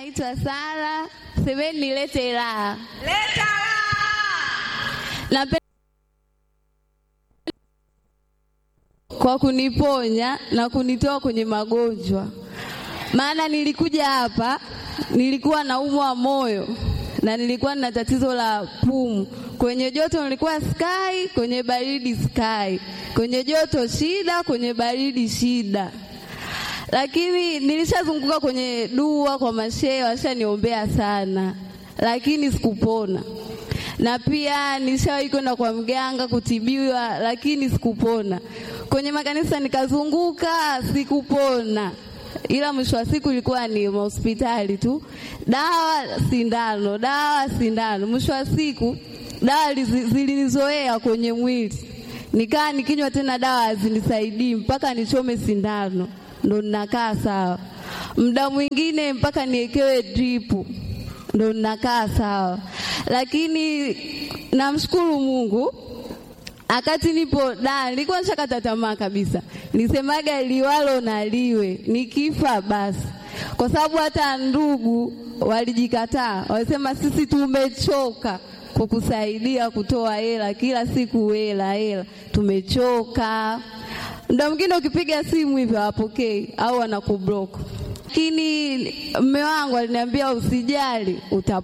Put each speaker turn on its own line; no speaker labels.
naitwa Sara, semeni nilete raha.
Leta
Napenda kwa kuniponya na kunitoa kwenye magonjwa, maana nilikuja hapa nilikuwa naumwa moyo na nilikuwa na tatizo la pumu. Kwenye joto nilikuwa sky, kwenye baridi sky, kwenye joto shida, kwenye baridi shida lakini nilishazunguka kwenye dua kwa mashehe, washaniombea sana, lakini sikupona. Na pia nilishawahi kwenda kwa mganga kutibiwa, lakini sikupona. Kwenye makanisa nikazunguka, sikupona, ila mwisho wa siku ilikuwa ni hospitali tu, dawa sindano, dawa sindano. Mwisho wa siku dawa lizi- zilinizoea kwenye mwili, nikaa nikinywa tena dawa hazinisaidii mpaka nichome sindano ndo ninakaa sawa. Muda mwingine mpaka niekewe dripu ndo ninakaa sawa, lakini namshukuru Mungu akati nipo da, nilikuwa nishakata tamaa kabisa, nisemaga liwalo na liwe, nikifa basi, kwa sababu hata ndugu walijikataa, walisema sisi tumechoka kukusaidia kutoa hela kila siku, hela hela, tumechoka. Muda mwingine ukipiga simu hivyo hawapokei au wanakublock, lakini mme wangu aliniambia usijali, uta